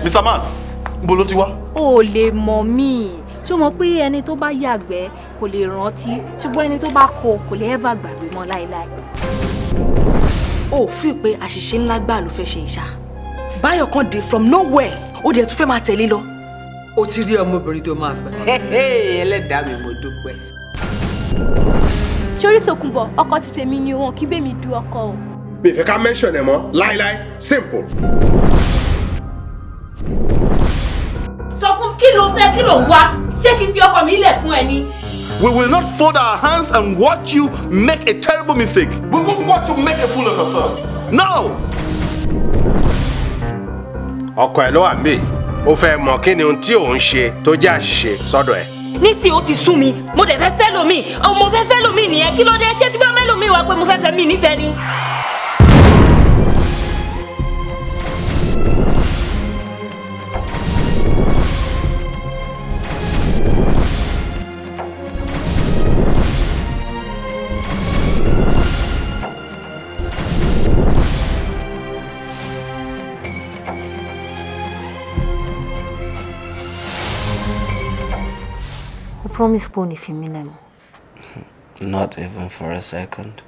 Mr. Man níbo ló ti wá. o ò lè mọ̀ mí ṣé o mọ̀ pé ẹni tó bá yàgbẹ́ kò lè rántí ṣùgbọ́n ẹni tó bá kó kò lè ever gbàgbé mọ́ láéláé. o ò fi pé àṣìṣe ńlá gbà ló fẹ́ ṣe ìṣá báyọ̀ kan dé from nowhere ó dẹ̀ tún fẹ́ máa tẹ̀lé lọ. o ti rí ọmọbìnrin tó máa fẹ́ ẹlẹ́dàá mi mo dúpẹ́. sórí tòkunbọ̀ ọkọ ti tèmi ni wọn kí bẹ́ẹ̀ mi du ọkọ o. mi fẹ́ ká mention ẹ̀ mọ́ láíláí simple. sọ fún kí ló fẹ́ kí ló wá ṣé kí n fi ọkọ mi lẹ̀ fún ẹ ni. We will not fold our hands and watch you make a terrible mistake. We won't watch you make a fool of yourself. No! ọkọ ẹ ló wà mí ó fẹ́ mọ kí ni ohun tí òun ṣe tó jẹ́ àṣìṣe sọ́dọ̀ ẹ̀. ní tí o ti sú mi mo dẹ̀ fẹ́ fẹ́ lomi mo fẹ́ fẹ́ lomi nìyẹn kí ló dé ṣé tí bá mẹ́lòmí wá pé mo fẹ́ fẹ́ mi nífẹ̀ẹ́ ni. o promise pé o ní fi mí lẹ̀ mọ́. Not even for a second.